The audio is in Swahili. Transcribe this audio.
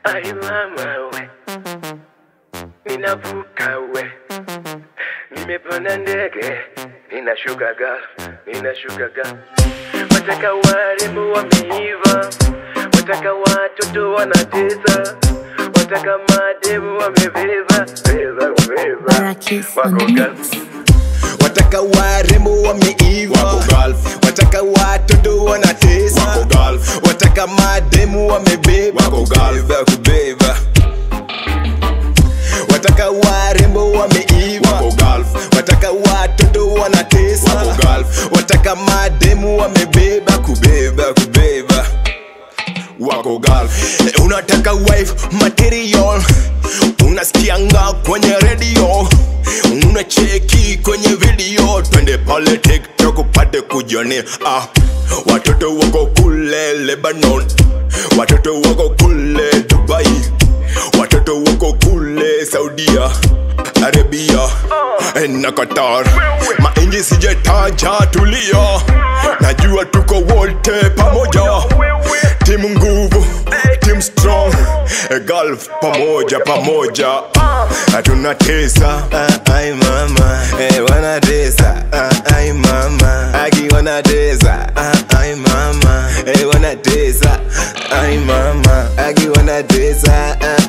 Ai mama we, ninavuka we, nimepanda ndege, ninashuka Gulf, ninashuka Gulf. Wataka warembo wameiva, wataka watoto wanatesa, wataka mademu wamebeba, beba, beba, Barakis on wako the Gulf. mix. wataka warembo wameiva Wako Gulf. wataka watoto wanatesa Wako Gulf. wataka mademu wamebeba Wako Gulf. kubeba kubeba wataka warembo wameiva Wako Gulf. wataka watoto wanatesa Wako Gulf. wataka mademu wamebeba kubeba kubeba wako Gulf. Eh, unataka wife material unasikianga kwenye radio unacheki kwenye video twende pale tiktok upate kujionea ah, watoto wako kule lebanon watoto wako kule dubai watoto wako kule saudia arabia eh, na qatar mainji sijetaja tulia najua tuko wote pamoja timu nguvu timu strong eh, golf pamoja pamoja hatuna tesa ah, ai mama eh, wanatesa ah, ai mama aki wanatesa ah, ai mama eh, wanatesa ai mama aki wanatesa ah,